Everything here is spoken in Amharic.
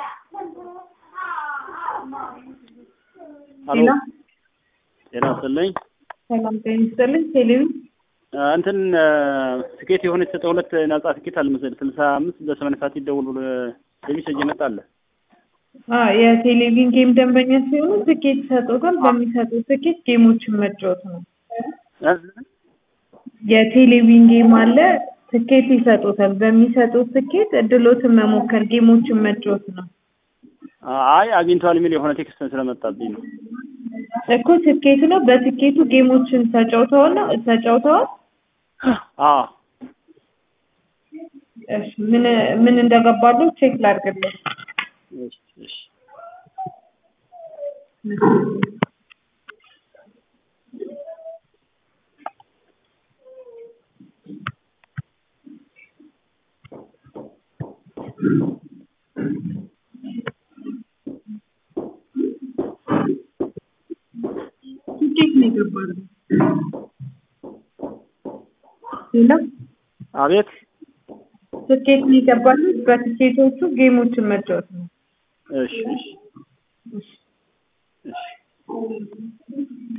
ሄሎ ጤና ይስጥልኝ። ሰላም ጤና ይስጥልኝ። ቴሌቪ እንትን ትኬት የሆነ የተሰጠ ሁለት ነጻ ትኬት አለ መሰለኝ ስልሳ አምስት በሰማንያ ሰዓት ይደውል ብሎ ሜሴጅ ይመጣል። የቴሌቪዥን ጌም ደንበኛ ሲሆኑ ትኬት ይሰጡታል። በሚሰጡት ትኬት ጌሞችን መጫወት ነው። የቴሌቪዥን ጌም አለ። ትኬት ይሰጡታል። በሚሰጡት ትኬት እድሎትን መሞከር፣ ጌሞችን መጫወት ነው። አይ አግኝተዋል የሚል የሆነ ቴክስት ስለመጣብኝ ነው እኮ ትኬት ነው። በትኬቱ ጌሞችን ተጫውተዋል ነው ተጫውተዋል። አዎ እሺ ምን ምን እንደገባሉ ቼክ ላድርግልህ። እሺ እሺ ትኬት ነው የገባሉ። ሌላ አቤት ትኬት ነው የገባሉ። በትኬቶቹ ጌሞችን መጫወት ነው። እሺ እሺ እሺ